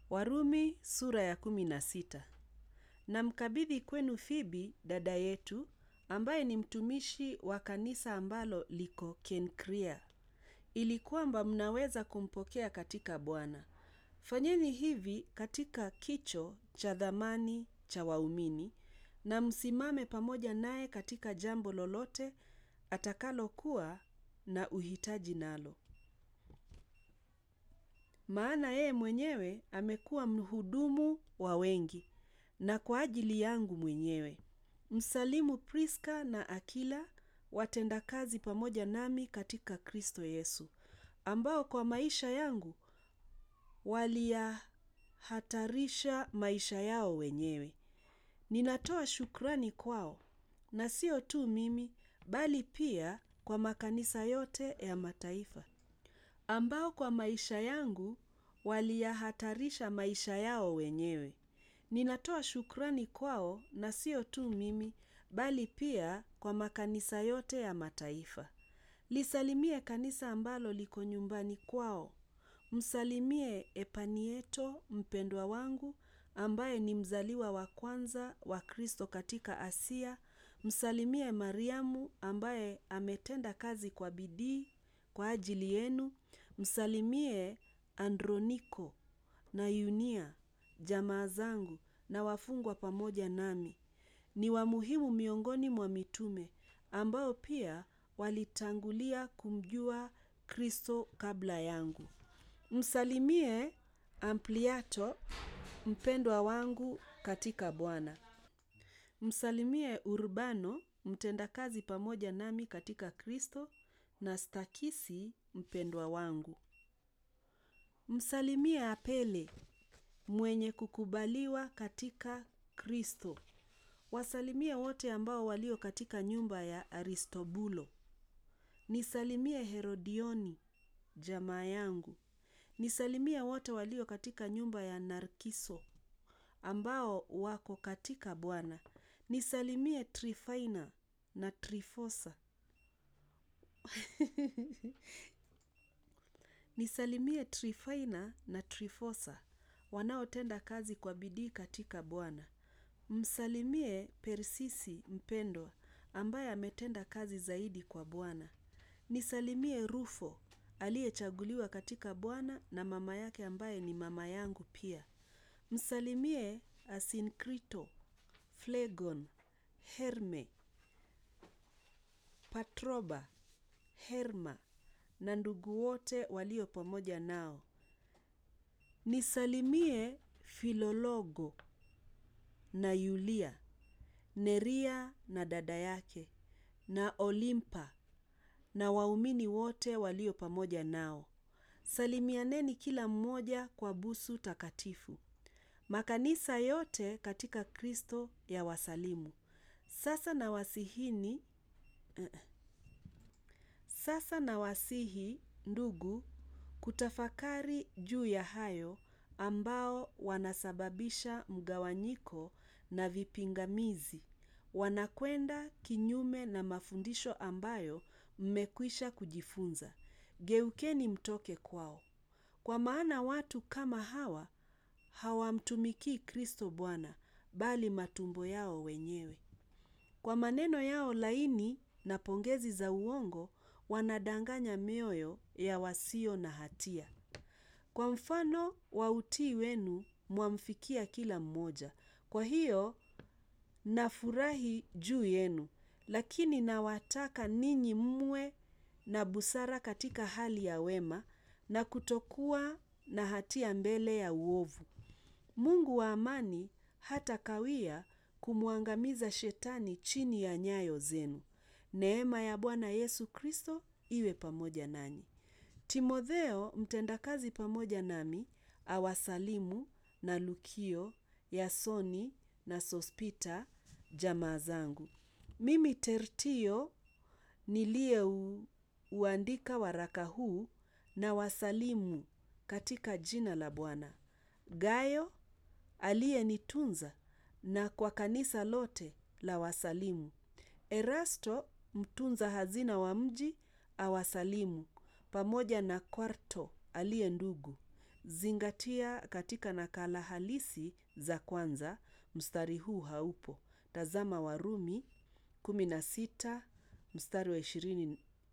Warumi sura ya kumi na sita. Namkabidhi kwenu Fibi dada yetu ambaye ni mtumishi wa kanisa ambalo liko Kenkrea, ili kwamba mnaweza kumpokea katika Bwana. Fanyeni hivi katika kicho cha dhamani cha waumini, na msimame pamoja naye katika jambo lolote atakalokuwa na uhitaji nalo. Maana yeye mwenyewe amekuwa mhudumu wa wengi, na kwa ajili yangu mwenyewe. Msalimu Priska na Akila, watendakazi pamoja nami katika Kristo Yesu, ambao kwa maisha yangu waliyahatarisha maisha yao wenyewe. Ninatoa shukrani kwao, na sio tu mimi, bali pia kwa makanisa yote ya mataifa. Ambao kwa maisha yangu waliyahatarisha maisha yao wenyewe. Ninatoa shukrani kwao na sio tu mimi, bali pia kwa makanisa yote ya mataifa. Lisalimie kanisa ambalo liko nyumbani kwao. Msalimie Epanieto mpendwa wangu, ambaye ni mzaliwa wa kwanza wa Kristo katika Asia. Msalimie Mariamu ambaye ametenda kazi kwa bidii kwa ajili yenu. Msalimie Androniko na Yunia, jamaa zangu na wafungwa pamoja nami. Ni wa muhimu miongoni mwa mitume ambao pia walitangulia kumjua Kristo kabla yangu. Msalimie Ampliato mpendwa wangu katika Bwana. Msalimie Urbano mtendakazi pamoja nami katika Kristo na Stakisi mpendwa wangu. Msalimie Apele mwenye kukubaliwa katika Kristo. Wasalimie wote ambao walio katika nyumba ya Aristobulo. Nisalimie Herodioni, jamaa yangu. Nisalimie wote walio katika nyumba ya Narkiso, ambao wako katika Bwana. Nisalimie Trifaina na Trifosa. Nisalimie Trifaina na Trifosa, wanaotenda kazi kwa bidii katika Bwana. Msalimie Persisi mpendwa, ambaye ametenda kazi zaidi kwa Bwana. Nisalimie Rufo, aliyechaguliwa katika Bwana na mama yake ambaye ni mama yangu pia. Msalimie Asinkrito, Flegon, Herme, Patroba, Herma na ndugu wote walio pamoja nao. Nisalimie Filologo na Yulia, Neria na dada yake, na Olimpa na waumini wote walio pamoja nao. Salimianeni kila mmoja kwa busu takatifu. Makanisa yote katika Kristo yawasalimu. Sasa nawasihini, sasa nawasihi ndugu kutafakari juu ya hayo ambao wanasababisha mgawanyiko na vipingamizi. Wanakwenda kinyume na mafundisho ambayo mmekwisha kujifunza. Geukeni mtoke kwao. Kwa maana watu kama hawa hawamtumikii Kristo Bwana, bali matumbo yao wenyewe. Kwa maneno yao laini na pongezi za uongo, wanadanganya mioyo ya wasio na hatia. Kwa mfano wa utii wenu mwamfikia kila mmoja. Kwa hiyo nafurahi juu yenu, lakini nawataka ninyi mwe na busara katika hali ya wema na kutokuwa na hatia mbele ya uovu. Mungu wa amani hatakawia kumwangamiza shetani chini ya nyayo zenu. Neema ya Bwana Yesu Kristo iwe pamoja nanyi. Timotheo mtendakazi pamoja nami awasalimu na Lukio, Yasoni na Sospita jamaa zangu. Mimi Tertio niliyeuandika waraka huu nawasalimu katika jina la Bwana. Gayo aliyenitunza na kwa kanisa lote lawasalimu. Erasto mtunza hazina wa mji awasalimu pamoja na Kwarto aliye ndugu. zingatia katika nakala halisi za kwanza, mstari huu haupo. Tazama Warumi 16 mstari wa 20.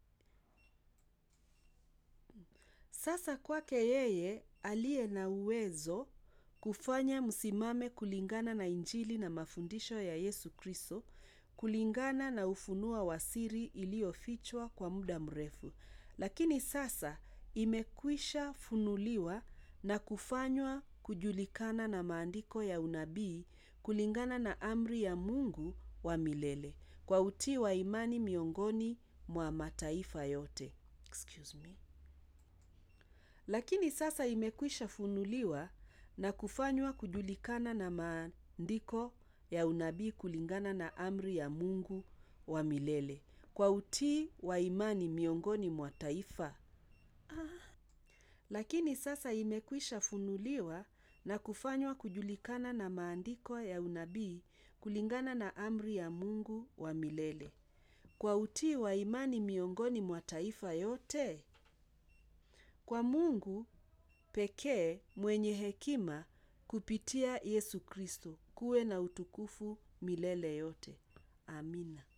Sasa kwake yeye aliye na uwezo kufanya msimame kulingana na Injili na mafundisho ya Yesu Kristo, kulingana na ufunuo wa siri iliyofichwa kwa muda mrefu, lakini sasa imekwisha funuliwa na kufanywa kujulikana na maandiko ya unabii kulingana na amri ya Mungu wa milele kwa utii wa imani miongoni mwa mataifa yote. Excuse me. Lakini sasa imekwisha funuliwa na kufanywa kujulikana na maandiko ya unabii kulingana na amri ya Mungu wa milele kwa utii wa imani miongoni mwa taifa. Lakini sasa imekwisha funuliwa na kufanywa kujulikana na maandiko ya unabii kulingana na amri ya Mungu wa milele kwa utii wa imani miongoni mwa taifa yote. Kwa Mungu pekee mwenye hekima kupitia Yesu Kristo kuwe na utukufu milele yote. Amina.